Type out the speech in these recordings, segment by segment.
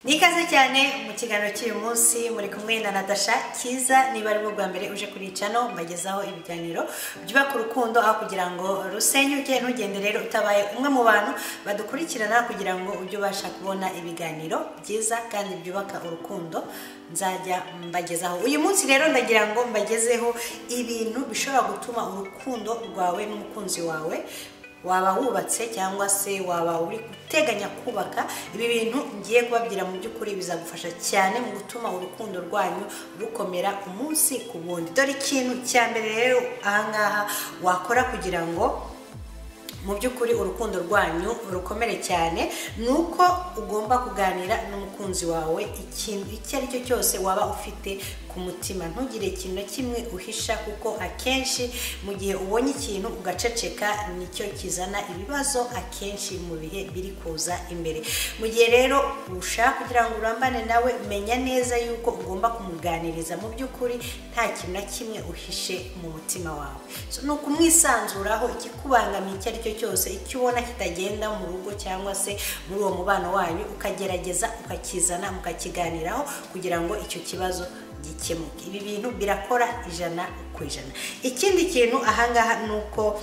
ni ikaze cyane mu kiganiro cy'uyu munsi muri kumwe na Natasha cyiza niba ari bwa mbere uje kuri cano mbagezaho ibiganiro byubaka urukundo aho kugira ngo rusenyuke ntugende rero utabaye umwe mu bantu badukurikirana kugira ngo ujye ubasha kubona ibiganiro byiza kandi byubaka urukundo nzajya mbagezaho uyu munsi rero ndagira ngo mbagezeho ibintu bishobora gutuma urukundo rwawe n'umukunzi wawe waba wubatse cyangwa se waba uri guteganya kubaka ibi bintu ngiye kubabwira mu by'ukuri bizagufasha cyane mu gutuma urukundo rwanyu rukomera umunsi ku wundi dore ikintu cya mbere rero ahangaha wakora kugira ngo mu by'ukuri urukundo rwanyu rukomere cyane ni uko ugomba kuganira n'umukunzi wawe ikintu icyo ari cyo cyose waba ufite ku mutima ntugire ikintu na kimwe uhisha kuko akenshi mu gihe ubonye ikintu ugaceceka nicyo kizana ibibazo akenshi mu bihe biri kuza imbere mu gihe rero ushaka kugira ngo urambane nawe menya neza yuko ugomba kumuganiriza mu by'ukuri nta kintu na kimwe uhishe mu mutima wawe ni ukumwisanzuraraho ikikubangamiye icyo ari cyo cyose icyo ubona kitagenda mu rugo cyangwa se muri uwo mubano wanyu ukagerageza ukakizana mukakiganiraho kugira ngo icyo kibazo gikemuke ibi bintu birakora ijana ku ijana ikindi kintu ahangaha ni uko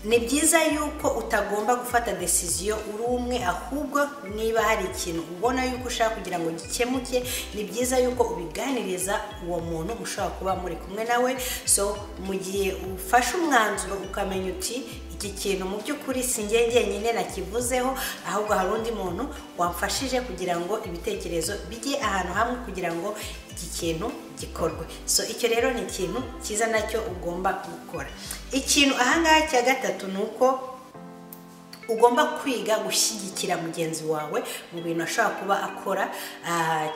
ni byiza yuko utagomba gufata desiziyo uri umwe ahubwo niba hari ikintu ubona yuko ushaka kugira ngo gikemuke ni byiza yuko ubiganiriza uwo muntu ushobora kuba muri kumwe nawe so mu gihe ufashe umwanzuro ukamenya uti iki kintu mu by'ukuri singe njyenyine nakivuzeho ahubwo hari undi muntu wamfashije kugira ngo ibitekerezo bijye ahantu hamwe kugira ngo iki kintu gikorwe so icyo rero ni ikintu cyiza nacyo ugomba gukora ikintu ahangaha cya gatatu ni uko ugomba kwiga gushyigikira mugenzi wawe mu bintu ashobora kuba akora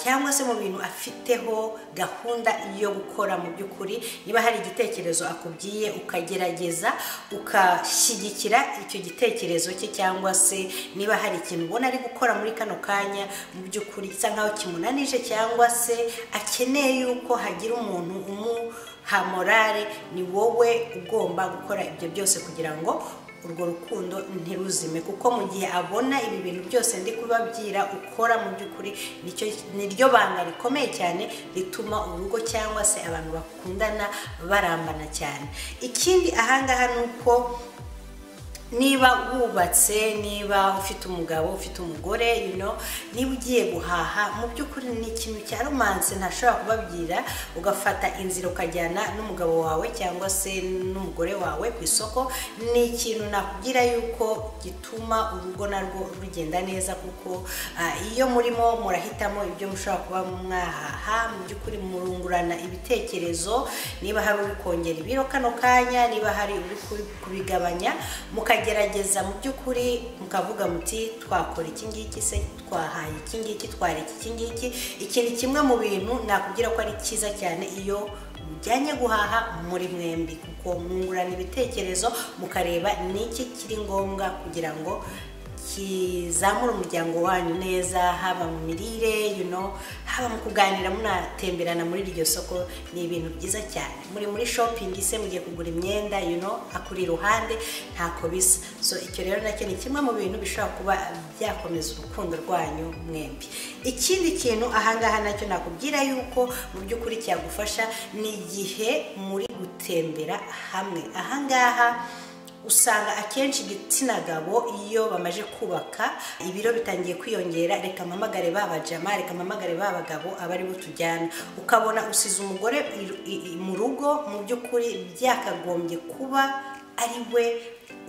cyangwa se mu bintu afiteho gahunda yo gukora mu by'ukuri niba hari igitekerezo akubwiye ukagerageza ugashyigikira icyo gitekerezo cye cyangwa se niba hari ikintu ubona ari gukora muri kano kanya mu by'ukuri bisa nkaho kimunanije cyangwa se akeneye yuko hagira umuntu umuha morale ni wowe ugomba gukora ibyo byose kugira ngo urwo rukundo ntiruzime kuko mu gihe abona ibi bintu byose ndi kubabwira ukora mu by'ukuri niryo banga rikomeye cyane rituma urugo cyangwa se abantu bakundana barambana cyane ikindi ahangaha ni uko niba wubatse niba ufite umugabo ufite umugore niba ugiye guhaha mu by'ukuri ni ikintu cya romanse ntashobora kubabwira ugafata inzira ukajyana n'umugabo wawe cyangwa se n'umugore wawe ku isoko ni ikintu nakubwira yuko gituma urugo narwo rugenda neza kuko iyo murimo murahitamo ibyo mushobora kuba mwahaha mu by'ukuri murungurana ibitekerezo niba hari uri kongera ibiro kano kanya niba hari uri kubigabanya mukajya mukagerageza mu by'ukuri mukavuga muti twakora iki ngiki se twahaye iki ngiki twareka iki ngiki iki ni kimwe mu bintu nakubwira ko ari cyiza cyane iyo mujyanye guhaha muri mwembi kuko mwungurana ibitekerezo mukareba ni iki kiri ngombwa kugira ngo kizamura umuryango wanyu neza haba mu mirire haba mu kuganira munatemberana muri iryo soko ni ibintu byiza cyane muri muri shopingi se mugiye kugura imyenda akuri iruhande ntako bisa so icyo rero nacyo ni kimwe mu bintu bishobora kuba byakomeza urukundo rwanyu mwembi ikindi kintu ahangaha nacyo nakubwira yuko mu by'ukuri cyagufasha ni igihe muri gutembera hamwe ahangaha usanga akenshi igitsina gabo iyo bamaze kubaka ibiro bitangiye kwiyongera reka mpamagare babajama reka mpamagare babagabo aba aribo tujyana ukabona usize umugore mu rugo mu by'ukuri byakagombye kuba ari we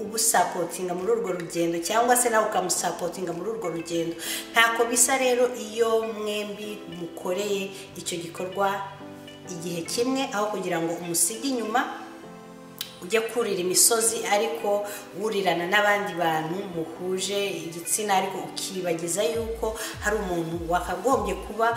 ubusapotinga muri urwo rugendo cyangwa se nawe ukamusapotinga muri urwo rugendo ntako bisa rero iyo mwembi mukoreye icyo gikorwa igihe kimwe aho kugira ngo umusige inyuma ujya kurira imisozi ariko wurirana n'abandi bantu muhuje igitsina ariko ukibagiza yuko hari umuntu wakagombye kuba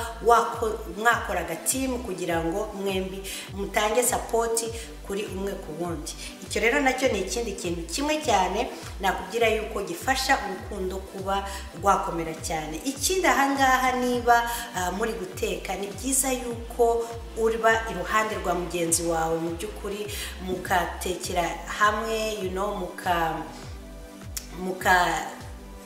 mwakora agatimu kugira ngo mwembi mutange sapoti kuri umwe ku wundi icyo rero nacyo ni ikindi kintu kimwe cyane nakubwira yuko gifasha urukundo kuba rwakomera cyane ikindi ahangaha niba muri guteka ni byiza yuko uba iruhande rwa mugenzi wawe mu by'ukuri mukatekera hamwe muka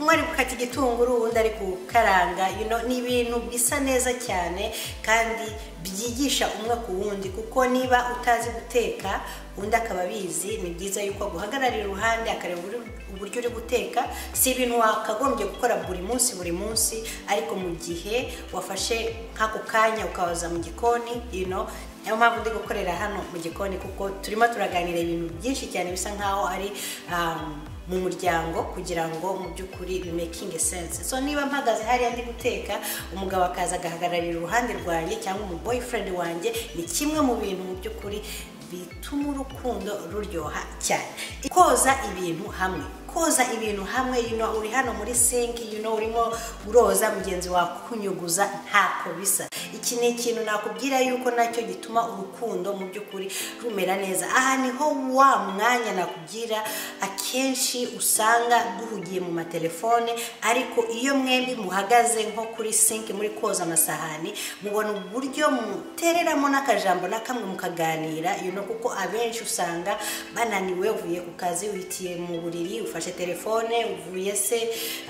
umwe ari gukata igitunguru undi ari gukaranga you know, ni ibintu bisa neza cyane kandi byigisha umwe ku wundi kuko niba utazi guteka undi akaba abizi ni byiza yuko aguhagararira iruhande akareba uburyo- uburyo uri guteka si ibintu wakagombye gukora buri munsi buri munsi ariko mu gihe wafashe nk'ako kanya ukabaza mu gikoni you know, niyo mpamvu ndi gukorera hano mu gikoni kuko turimo turaganira ibintu byinshi cyane bisa nkaho ari um, mu muryango kugira ngo mu by'ukuri bimekinge sense so niba mpagaze hariya ndi guteka umugabo akaza agahagararira uruhande rwanjye cyangwa umu boyfriend wanjye ni kimwe mu bintu mu by'ukuri bituma urukundo ruryoha cyane koza ibintu hamwe koza ibintu hamwe you know, uri hano muri sinki you know, urimo uroza mugenzi wawe akunyuguza ntako bisa iki ni ikintu nakubwira yuko nacyo gituma urukundo mu by'ukuri rumera neza aha niho wa mwanya nakubwira akenshi usanga duhugiye mu matelefone ariko iyo mwembi muhagaze nko kuri sinki muri koza amasahani mubona uburyo mutereramo n'akajambo na kamwe mukaganira you know, kuko abenshi usanga bananiwe uvuye ku kazi uhitiye mu buriri ufashe telefone uvuye se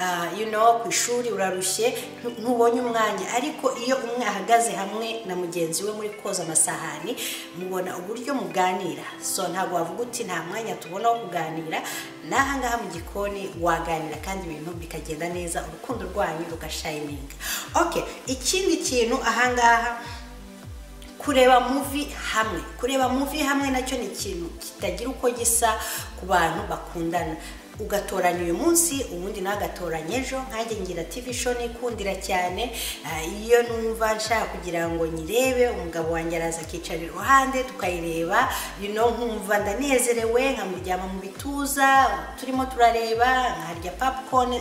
ah, you know, ku ishuri urarushye ntu- ntubonye umwanya ariko iyo umwe ahagaze hamwe na mugenzi we muri koza amasahani mubona uburyo muganira so ntabwo wavuga uti nta mwanya tubona wo kuganira n'aha ngaha mu gikoni waganira kandi ibintu bikagenda neza urukundo rwanyu rugashayininga okay ikindi kintu aha ngaha kureba muvi hamwe kureba muvi hamwe nacyo ni ikintu kitagira uko gisa ku bantu bakundana ugatoranya uyu munsi ubundi nawe agatoranya ejo nkanjye ngira tv show nikundira cyane ah, iyo numva nshaka kugira ngo nyirebe umugabo wanjye araza akicara iruhande tukayireba you know, nkumva ndanezerewe nkamuryama mu bituza turimo turareba nkarya popcorn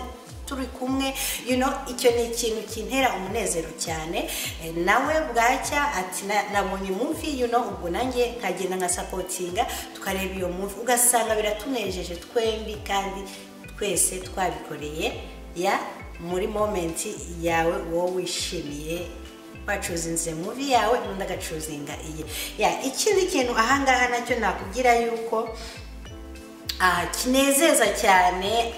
turi kumwe you know icyo ni ikintu kintera umunezero cyane Eh, nawe bwacya ati "Na- nabonye muvi you know ubwo nanjye nkagenda nkasapotinga tukareba iyo muvi ugasanga biratunejeje twembi kandi twese twabikoreye ya muri momenti yawe wowe wishimiye bacuzinze muvi yawe undi agacuzinga iye ya ikindi kintu ahangaha nacyo nakubwira yuko ah, kinezeza cyane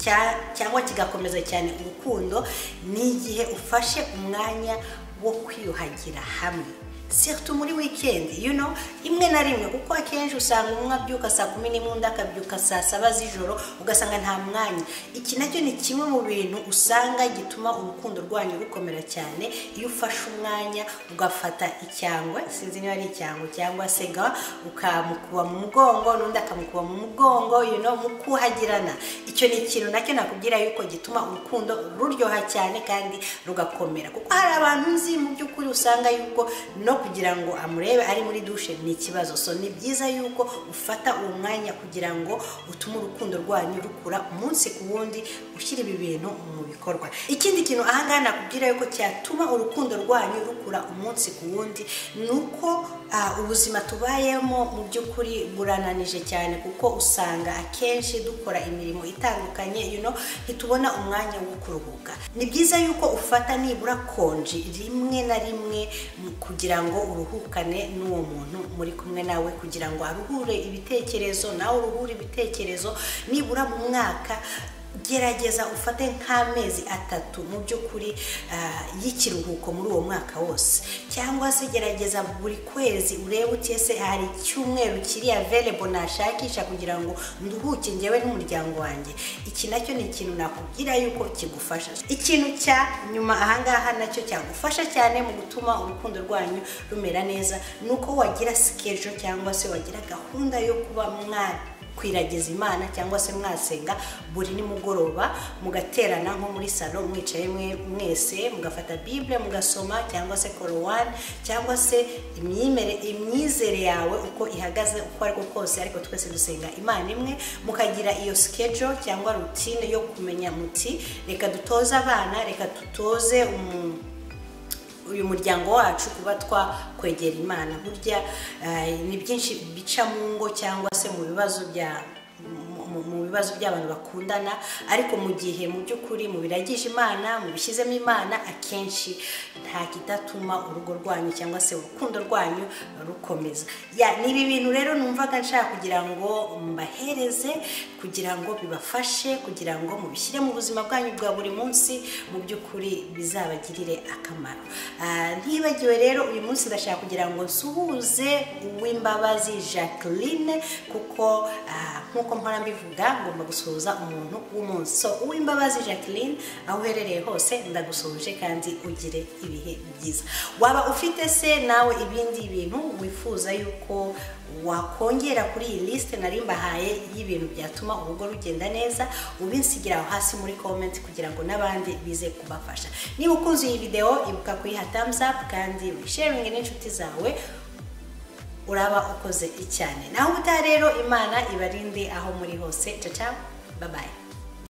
cya- cyangwa kigakomeza cyane urukundo ni igihe ufashe umwanya wo kwiyuhagira hamwe sirtu muri wikendi you know imwe na rimwe kuko akenshi usanga umwe abyuka saa kumi n'imwe undi akabyuka saa saba z'ijoro ugasanga nta mwanya iki nacyo ni kimwe mu bintu usanga gituma urukundo rwanyu rukomera cyane iyo ufashe umwanya ugafata icyangwe sinzi niba ari icyangwe cyangwa se ga ukamukuba mu mugongo n'undi akamukuba mu mugongo you know mukuhagirana icyo ni ikintu nacyo nakubwira yuko gituma urukundo ruryoha cyane kandi rugakomera kuko hari abantu nzi mu by'ukuri usanga yuko no kugira ngo amurebe ari muri dushe ni ikibazo so ni byiza yuko ufata uwo mwanya kugira ngo utume urukundo rwanyu rukura umunsi ku wundi ushyira ibi bintu mu bikorwa ikindi kintu ahangaha nakubwira yuko cyatuma urukundo rwanyu rukura umunsi ku wundi ni uko ah, ubuzima tubayemo mu by'ukuri burananije cyane kuko usanga akenshi dukora imirimo itandukanye you know, ntitubona umwanya wo kuruhuka ni byiza yuko ufata nibura konji rimwe na rimwe mu- kugira ngo uruhukane n'uwo muntu muri kumwe nawe kugira ngo aruhure ibitekerezo nawe uruhure ibitekerezo nibura mu mwaka gerageza ufate nk'amezi atatu mu by'ukuri ah, y'ikiruhuko muri uwo mwaka wose cyangwa se gerageza buri kwezi urebe uti ese hari icyumweru kiri available nashakisha kugira ngo nduhuke njyewe n'umuryango wanjye iki nacyo ni ikintu nakubwira yuko kigufasha ikintu cya nyuma ahangaha nacyo cyagufasha cyane mu gutuma urukundo rwanyu rumera neza ni uko wagira sikejo cyangwa se wagira gahunda yo kuba mwana kwiragiza imana cyangwa se mwasenga buri nimugoroba mugaterana nko muri salo mwicaye mwe- mwese mugafata bibule mugasoma cyangwa se korowani cyangwa se imyimere imyizere yawe uko ihagaze uko ariko kose ariko twese dusenga imana imwe mukagira iyo sikejo cyangwa rutine yo kumenya muti reka dutoze abana reka dutoze umuntu uyu muryango wacu kuba twakwegera imana burya eh, ni byinshi bica mu ngo cyangwa se mu bibazo bya mu- mu- mu bibazo by'abantu bakundana ariko mu gihe mu by'ukuri mubiragije imana mubishyizemo imana akenshi nta kidatuma urugo rwanyu cyangwa se urukundo rwanyu rukomeza Ya, ni ibi bintu rero numvaga nshaka kugira ngo mbahereze kugira ngo bibafashe kugira ngo mubishyire mu buzima bwanyu bwa buri munsi mu by'ukuri bizabagirire akamaro Ah, ntibagiwe rero uyu munsi ndashaka kugira ngo nsuhuze uw'imbabazi jacqueline kuko ah, nk'uko mpora mbivuga ngomba gusuhuza umuntu w'umunsi so uw'imbabazi jacqueline aho uherereye hose ndagusuhuje kandi ugire ibihe byiza waba ufite se nawe ibindi bintu wifuza yuko wakongera kuri iyi lisite nari mbahaye y'ibintu byatuma urugo rugenda neza ubinsigira aho hasi muri komenti kugira ngo n'abandi bize kubafasha niba ukunze iyi videwo ibuka kuyiha thumbs up kandi wisharinge n'inshuti zawe uraba ukoze icyane naho ubutaha rero imana ibarinde aho muri hose caca babaye